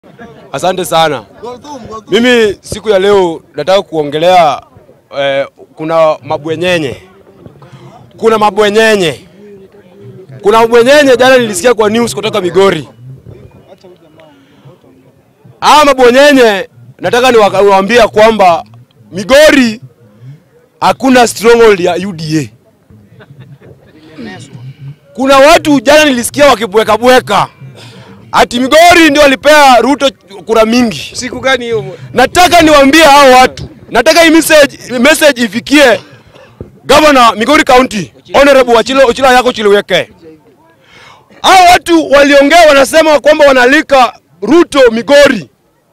Asante sana. Mimi siku ya leo nataka kuongelea eh, kuna mabwenyenye, kuna mabwenyenye, kuna mabwenyenye. Jana nilisikia kwa news kutoka Migori. Hawa mabwenyenye nataka niwaambia kwamba Migori hakuna stronghold ya UDA. Kuna watu jana nilisikia wakibwekabweka ati Migori ndio walipea Ruto kura mingi. Siku gani hiyo? Nataka niwaambie hao watu, nataka hii message, message ifikie Governor Migori County Honorable Ochilo, Ochilo yako Chiliweke. Hao watu waliongea, wanasema kwamba wanalika Ruto Migori.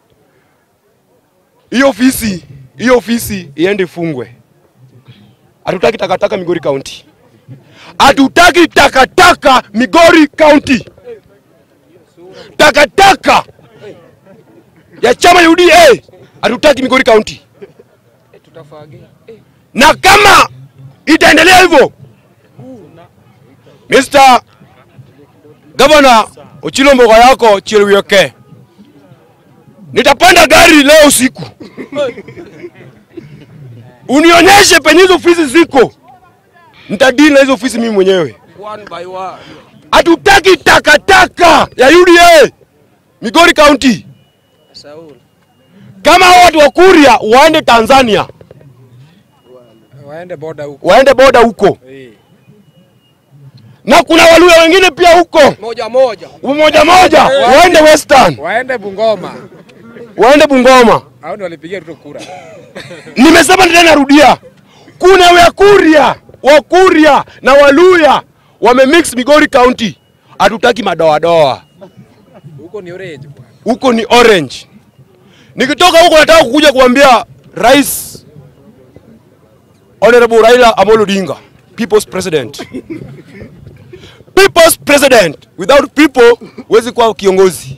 Hiyo ofisi hiyo ofisi iende ifungwe. Hatutaki takataka Migori County, hatutaki takataka Migori County takataka ya chama ya UDA hatutaki Migori County, na kama itaendelea hivyo, Mr. Governor Ochilo Mbogo yako Chilwioke, nitapanda gari leo usiku unionyeshe penye hizo ofisi ziko, nitadili na hizo ofisi mimi mwenyewe. One by one. Hatutaki takataka ya UDA Migori County. Saul. Kama hao watu wa Kuria waende Tanzania, Waende boda huko. waende boda huko, Eh. na kuna Waluya wengine pia huko Moja moja. moja moja, waende Western, Waende Bungoma. waende Bungoma. Hao ndio walipigia Ruto kura. Nimesema tena, narudia, kuna Wakuria, Wakuria na Waluya wamemix Migori County. Hatutaki madoadoa Huko ni orange bwana. huko ni orange. Nikitoka huko nataka kukuja kuambia Rais Honorable Raila Amolo Odinga, people's president. people's president. Without people huwezi kuwa kiongozi.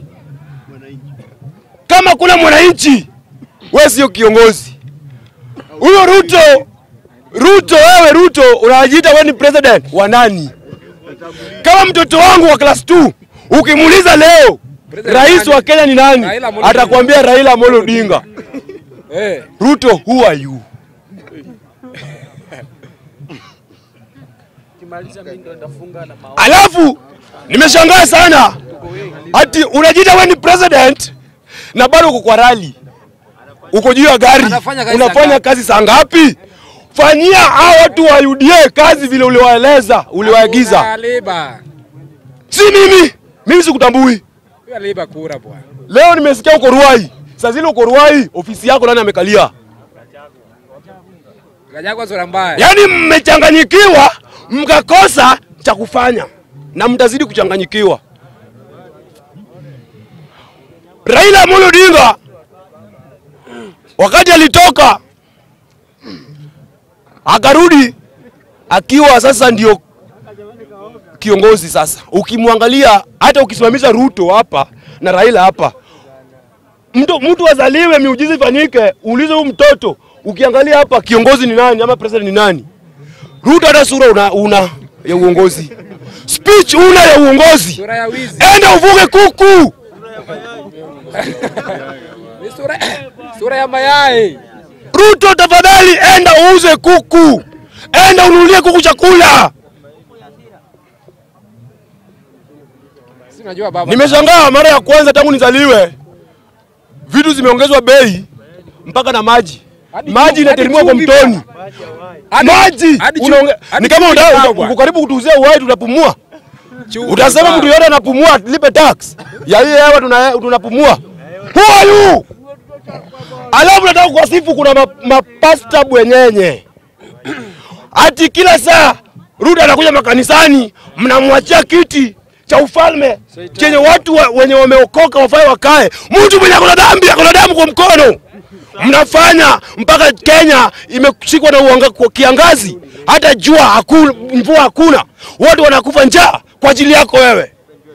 Kama kuna mwananchi, wewe sio kiongozi. Huyo Ruto, Ruto, wewe Ruto unajiita wewe ni president wa nani? Kama mtoto wangu wa class 2 ukimuuliza leo President rais nani? wa Kenya ni nani? Raila Amolo Atakwambia Raila Amolo Odinga. Eh. Ruto, who are you? Alafu nimeshangaa sana ati unajiita wewe ni president na bado uko kwa rally, uko juu ya gari, Anafanya kazi saa unafanya ngapi? kazi saa ngapi? Fanyia hao watu wa UDA kazi vile uliwaeleza, uliwaagiza. Hakuna Aliba. Si mimi, mimi sikutambui. Huyo aliba kura bwana. Leo nimesikia uko Ruai, saa zile uko Ruai, ofisi yako nani amekalia? Ganyagwa sura mbaya. Yaani mmechanganyikiwa mkakosa cha kufanya na mtazidi kuchanganyikiwa. Raila Amolo Odinga wakati alitoka akarudi akiwa sasa ndio kiongozi sasa. Ukimwangalia hata ukisimamisha Ruto hapa na Raila hapa, mtu mtu azaliwe miujiza ifanyike, uulize huyu mtoto, ukiangalia hapa kiongozi ni nani ama president ni nani? Ruto hata sura una, una ya uongozi, speech una ya uongozi. Sura ya wizi. Enda uvuge kuku, Ni sura sura ya mayai. Ruto tafadhali, enda uuze kuku, enda ununulie kuku chakula. Si unajua baba. Nimeshangaa mara ya kwanza tangu nizaliwe, vitu zimeongezwa bei mpaka na maji. Hadi Maji chumvi, inateremka hadi kwa chumvi mtoni, Hadi- maji hadi chumvi- unaonge- hadi ni kama chumvi unataka- inabwa. uko karibu kutuuzia uhai, tutapumua. Chumvi Utasema baba. mtu yote anapumua, lipe tax ya hii hewa tuna- tunapumua. Who are you? Alafu nataka kuwasifu, kuna ma- mapasta bwenyenye ati kila saa Ruto anakuja makanisani, mnamwachia kiti cha ufalme chenye watu wa, wenye wameokoka wafai wakae. Mtu mwenye akona dhambi akona damu kwa mkono, mnafanya mpaka Kenya imeshikwa na uanga, kwa kiangazi, hata jua hakuna, mvua hakuna, watu wanakufa njaa kwa ajili yako wewe.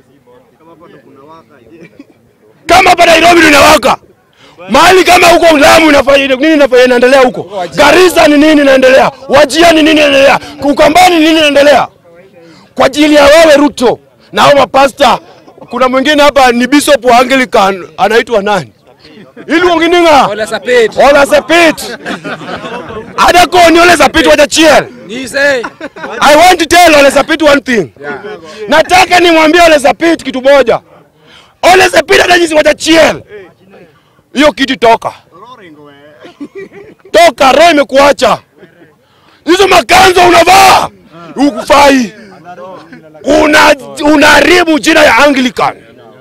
Kama hapa Nairobi ndio inawaka mahali kama huko Lamu inafanya nini? Inafanya inaendelea huko Garissa ni nini inaendelea? Wajia ni nini inaendelea? Ukambani ni nini inaendelea? Kwa ajili ya wewe Ruto na hao mapasta kuna mwingine hapa ni bishop wa Anglican anaitwa nani? Iluongininga. Ole Sapit. Ole Sapit. Adakoni Ole Sapit wajachiel. Nise. I want to tell Ole Sapit one thing. Yeah. Nataka nimwambie Ole Sapit kitu moja. Ole Sapit hata jinsi wajachiel. Hiyo kitu toka. Toka, roho imekuacha. Hizo makanzo unavaa ukufai, una unaharibu jina ya Anglican.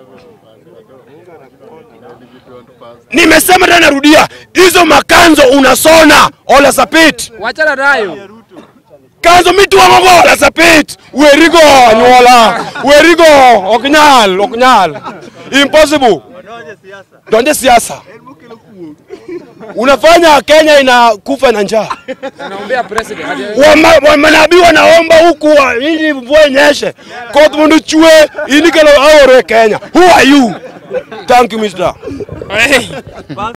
Nimesema tena, narudia, hizo makanzo unasona Ole Sapit Wachana nayo. kanzo mitwang'ogo Ole Sapit werigo anyuola werigo ok nyal ok nyal impossible donje siasa unafanya Kenya inakufa na njaa Anaombea president. Hadi- Wama- wa- manabii wanaomba huku wa- ili mvua inyeshe koth mondo chue ini kelo aore Kenya who are you thank you mister